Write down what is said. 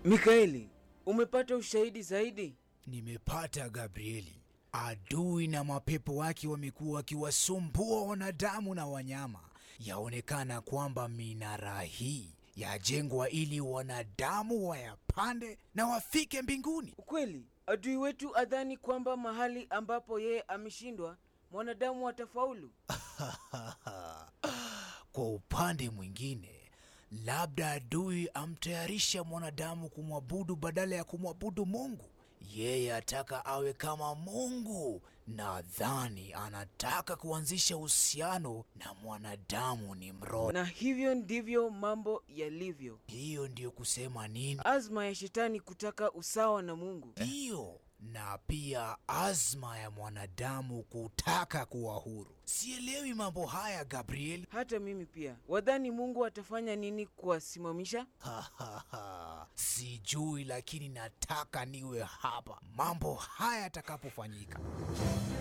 Mikaeli, umepata ushahidi zaidi? Nimepata Gabrieli. Adui na mapepo wake wamekuwa wakiwasumbua wanadamu na wanyama. Yaonekana kwamba minara hii yajengwa ili wanadamu wayapande na wafike mbinguni. Ukweli, adui wetu adhani kwamba mahali ambapo yeye ameshindwa, mwanadamu atafaulu. Kwa upande mwingine, labda adui amtayarisha mwanadamu kumwabudu badala ya kumwabudu Mungu. Yeye ataka awe kama Mungu. Nadhani anataka kuanzisha uhusiano na mwanadamu ni mroho. Na hivyo ndivyo mambo yalivyo. Hiyo ndiyo kusema nini? Azma ya shetani kutaka usawa na Mungu. Ndiyo, na pia azma ya mwanadamu kutaka kuwa huru. Sielewi mambo haya Gabriel. Hata mimi pia. Wadhani Mungu atafanya nini kuwasimamisha? Sijui, lakini nataka niwe hapa mambo haya yatakapofanyika.